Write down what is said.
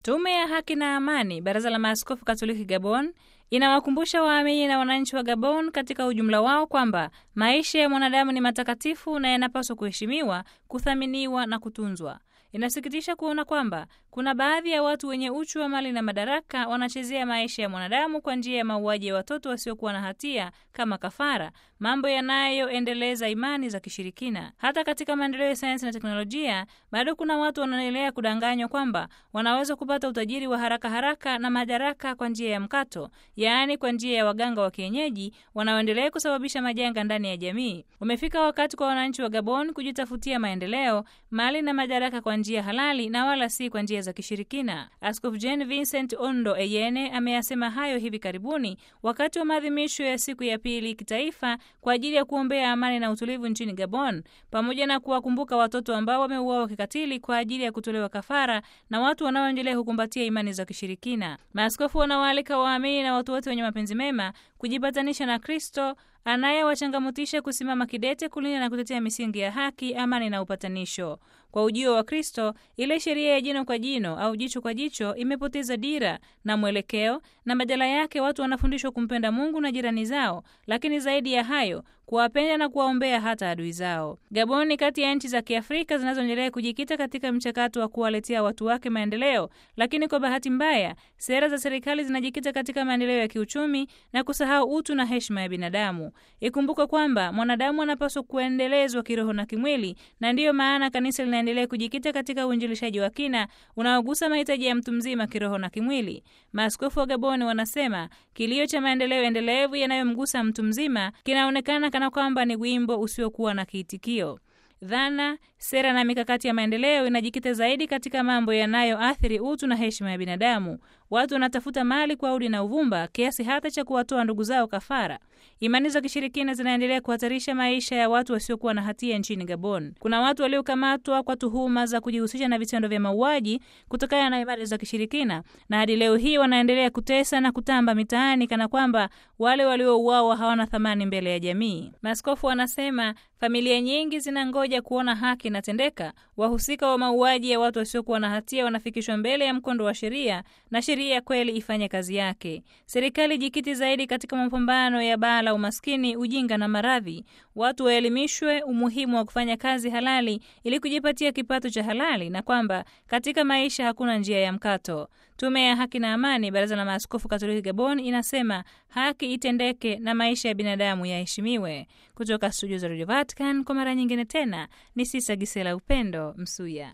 Tume ya Haki na Amani, Baraza la Maaskofu Katoliki Gabon, inawakumbusha waamini na wananchi wa Gabon katika ujumla wao kwamba maisha ya mwanadamu ni matakatifu na yanapaswa kuheshimiwa, kuthaminiwa na kutunzwa. Inasikitisha kuona kwamba kuna baadhi ya watu wenye uchu wa mali na madaraka wanachezea maisha ya mwanadamu kwa njia ya mauaji ya watoto wasiokuwa na hatia kama kafara, mambo yanayoendeleza imani za kishirikina. Hata katika maendeleo ya sayansi na teknolojia, bado kuna watu wanaendelea kudanganywa kwamba wanaweza kupata utajiri wa haraka haraka na madaraka kwa njia ya mkato, yaani kwa njia ya waganga wa kienyeji wanaoendelea kusababisha majanga ndani ya jamii. Umefika wakati kwa wananchi wa Gabon kujitafutia maendeleo, mali na madaraka kwa njia halali na wala si kwa njia za kishirikina. Askofu Jean Vincent Ondo Eyene ameyasema hayo hivi karibuni wakati wa maadhimisho ya siku ya pili kitaifa kwa ajili ya kuombea amani na utulivu nchini Gabon, pamoja na kuwakumbuka watoto ambao wameuawa kikatili kwa ajili ya kutolewa kafara na watu wanaoendelea kukumbatia imani za kishirikina. Maaskofu wanawaalika waamini na watu wote wenye mapenzi mema kujipatanisha na Kristo anayewachangamutisha kusimama kidete kulinda na kutetea misingi ya haki, amani na upatanisho. Kwa ujio wa Kristo, ile sheria ya jino kwa jino au jicho kwa jicho imepoteza dira na mwelekeo, na badala yake watu wanafundishwa kumpenda Mungu na jirani zao, lakini zaidi ya hayo kuwapenda na kuwaombea hata adui zao. Gabon ni kati ya nchi za Kiafrika zinazoendelea kujikita katika mchakato wa kuwaletea watu wake maendeleo, lakini kwa bahati mbaya sera za serikali zinajikita katika maendeleo ya kiuchumi na kusahau utu na heshima ya binadamu. Ikumbuke kwamba mwanadamu anapaswa kuendelezwa kiroho na kimwili, na ndiyo maana kanisa linaendelea kujikita katika uinjilishaji wa kina unaogusa mahitaji ya mtu mzima kiroho na kimwili. Maaskofu wa Gaboni wanasema kilio cha maendeleo endelevu yanayomgusa mtu mzima kinaonekana kana kwamba ni wimbo usiokuwa na kiitikio. Dhana, sera na mikakati ya maendeleo inajikita zaidi katika mambo yanayoathiri utu na heshima ya binadamu. Watu wanatafuta mali kwa udi na uvumba kiasi hata cha kuwatoa ndugu zao kafara. Imani za kishirikina zinaendelea kuhatarisha maisha ya watu wasiokuwa na hatia nchini Gabon. Kuna watu waliokamatwa kwa tuhuma za kujihusisha na vitendo vya mauaji kutokana na imani za kishirikina, na hadi leo hii wanaendelea kutesa na kutamba mitaani kana kwamba wale waliouawa hawana thamani mbele ya jamii. Maaskofu wanasema familia nyingi zinangoja kuona haki inatendeka. Wahusika wa mauaji ya watu wasiokuwa na hatia wanafikishwa mbele ya mkondo wa sheria na sheria kweli ifanye kazi yake. Serikali jikiti zaidi katika mapambano ya baa la umaskini, ujinga na maradhi. Watu waelimishwe umuhimu wa kufanya kazi halali ili kujipatia kipato cha halali, na kwamba katika maisha hakuna njia ya mkato. Tume ya Haki na Amani, Baraza la Maaskofu Katoliki Gabon, inasema haki itendeke na maisha ya binadamu yaheshimiwe. Kutoka studio za Radio Vatican, kwa mara nyingine tena ni Sisa Gisela Upendo Msuya.